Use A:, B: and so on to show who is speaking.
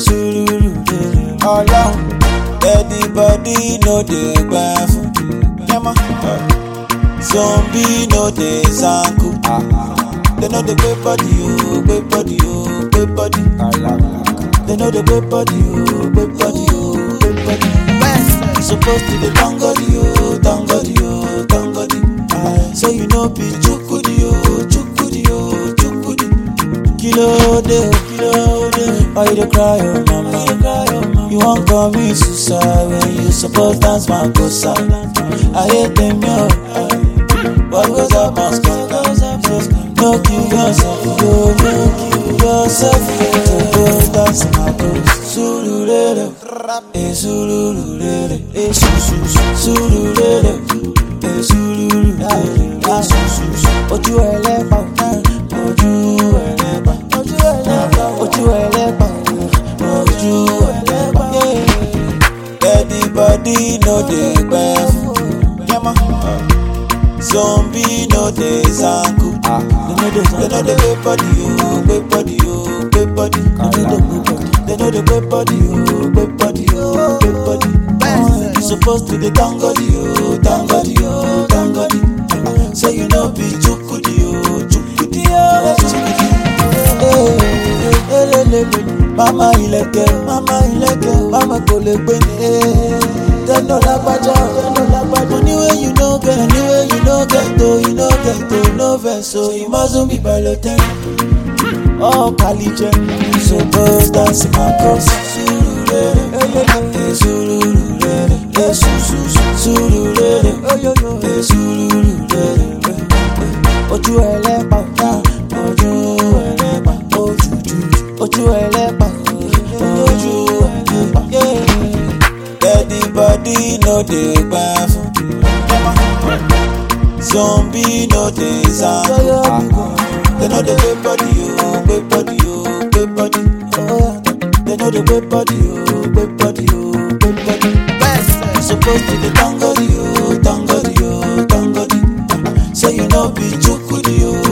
A: sùúrù ọlọ́run everybody no dey gbà fún yẹmọ zombie no dey zanku they no dey gbé body o gbé body o gbé body they no dey gbé body o gbé body o gbé body. You suppose to dey thank God o thank God o thank God say you no be chukudi o chukudi o chukudi. Kilo de o kilo de why you dey cry o mama you wan commit suicide when you suppose dance makosa ayé tèmi o what goes up must come no kill yourself yo no kill yourself to go dance makosa surulere e surulere e sususu surulere e surulere e sususu ojú ẹlẹ́pà ojú ẹlẹ́pà ojú ẹlẹ́pà ojú ẹlẹ́pà ojú ẹlẹ́pà. Everybody no dey gbẹ fún yẹmọ. Zombie no dey zanku. They no dey gbé body o, gbé body o, gbé body. They no dey gbé body o, gbé body o, gbé body. You suppose to dey thank God o, thank God o, thank God. Say you no be chukudi o, chukudi o, chukudi. Eh, elelele. Mama ilẹ̀kẹ̀, mama ilẹ̀kẹ̀, mama kò lè gbé ní. Tẹ́lọ̀ lágbájá, tẹ́lọ̀ lágbájá. Money wey you no get, money wey you no get o, you no get o, no vex o, you mustn't be balotẹ́. All kalijẹ, suppose dance my cross. Surulere, eh, surulere, eh, sususu, surulere, eh, surulere, eh, eh. Ojú ẹlẹ́pà, ojú ẹlẹ́pà, ojú ojú ẹlẹ́pà, ojú ẹlẹ́pà. Everybody no dey gbà fún. Zombie no dey zanku. They no dey gbé body o, gbé body o, gbé body. They no dey gbé body o, gbé body o, gbé body. You suppose to dey thank God o, thank God o, thank God. Say you no be chukudi o,